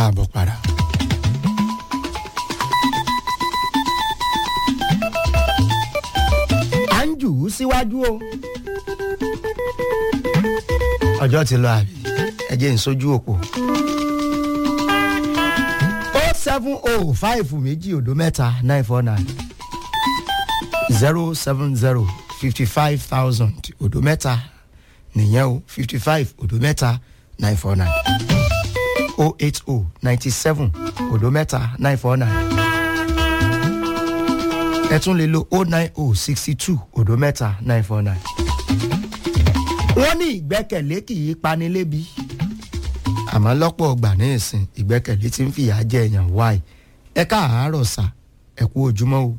káàbọ̀ padà. à ń jù ú síwájú o. ọjọ́ ti lọ àbí ẹ jẹ́ ìsojú òpó. o seven o five méjì òdo mẹ́ta nine four nine zero seven zero fifty five thousand òdo mẹ́ta nìyẹn o fifty five òdo mẹ́ta nine four nine o eight o ninety seven òdo mẹ́ta nine four nine ẹ tún lè lo o nine o sixty two òdo mẹ́ta nine four nine. wọ́n ní ìgbẹ́kẹ̀lé kì í pani lébi àmọ́ lọ́pọ̀ ọgbà ní ìsìn ìgbẹ́kẹ̀lé ti ń fìyà jẹ èèyàn wáì ẹ káàárọ̀ sà ẹ kú ojúmọ́ o.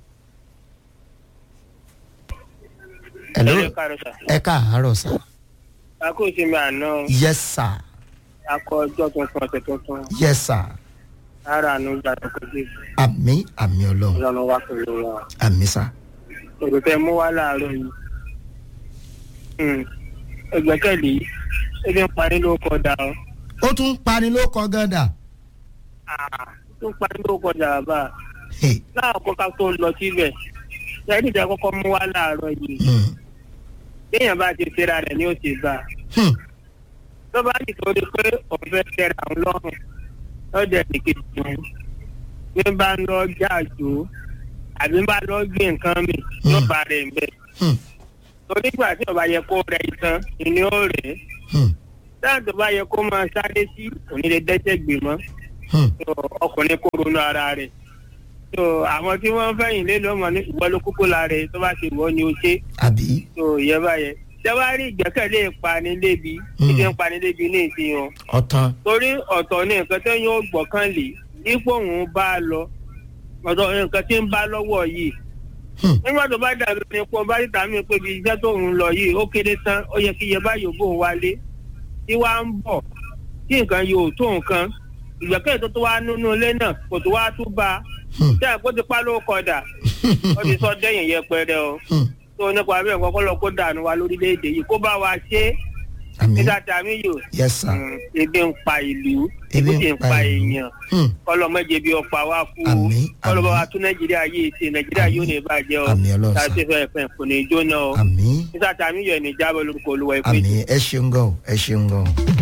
Hello? Ẹ káàárọ̀ sà. ẹ káàárọ̀ sà a kò sí mi àná yes sir akọ ọjọ́ tuntun ọ̀sẹ̀ tuntun yes sir ara àánú gbàdúrà kò sí àmì àmì ọlọ́run ìlànà wa pẹ̀lú wa. àmì sà èrò tẹ mú wá láàárọ̀ yìí Hmm. ẹgbẹ́kẹ̀lé ebi ń parí ló kọjá ọ ó tún ń pani ló kọ gánda Ah, tó ń parí ló kọjá bàbá Hey, láàkọ́ ká tó lọ síbẹ̀ ẹni tẹ kọ́kọ́ mú wá láàárọ̀ yìí hmm, téèyàn bá ti ṣera rẹ̀ ni ó ti bá a. hmm, tó bá sì tó di pé ọ̀fẹ́ tẹ̀ra àwọn lọ́rùn lọ́dẹ̀ nìkejì wọn bí bá ń lọ jáàjò àbí bá lọ gbé nǹkan mi yóò bá rẹ̀ ń bẹ̀. hmm, torí gbà tí ọba yẹ kó rẹ itan ìní ó rẹ̀ ẹ́ hmm, táà tó bá yẹ kó máa sáré sí òní lè dẹ́sẹ̀ gbè mọ́ hmm. tó ọkùnrin kó ronú ara rẹ̀ tó àwọn tí wọ́n fẹ̀yìn lé lọ́mọ ní ìwọ ló kúkú la rẹ̀ tó bá ṣe wọ́ ni ó ṣe àbí tó yẹ báyẹn tẹ́wárí ìgbẹ́kẹ̀lé ìpanilébi Hmm. ìdí ìpanilébi ní ìsìn wọn ọ̀tàn torí ọ̀tọ̀ ní nǹkan tẹ́ yóò gbọ̀kàn lé dípò òun bá a lọ ọ̀tọ̀ ní nǹkan tí ń bá lọ́wọ́ yìí Hmm. nígbà tó bá dàbí ní pọ̀ bá dìtà mí pé ibi iṣẹ́ tó ń lọ yìí ó kéré tán ó yẹ kí iye báyìí ó bóun wálé tí wàá ń bọ̀ tí nǹkan yóò tó nǹkan ìgbẹ́kẹ̀lé tó tó wá nínú ilé náà kò tó wá tún bá a Hmm. tí àpò ti pa ló kọdà ó ti sọ dẹ́yìn yẹpẹrẹ o Hmm. tó nípa bẹ́ẹ̀ kọ́kọ́ lọ kó dànù wa lórílẹ̀‐èdè yìí kó bá wa ṣe é àmì nígbà tí àmì yòó yes sir ebi ń pa ìlú Ebi ebi ń sì ń pa pa ìlú. èèyàn Hmm. kọlọmọdé bí ọpa wa kú o Àmín, kọlọmọ àmín. wa tún nàìjíríà yìí ṣe nàìjíríà yóò ní ìbàjẹ́ o Àmín Ọlọ́run sà. tàbí fẹ́ fẹ́ kò ní í jóná o àmì nígbà tí àmì yòó ní jábọ̀ lórúkọ olúwa ìpè àmì ẹ ṣeun gan o ẹ ṣeun gan o.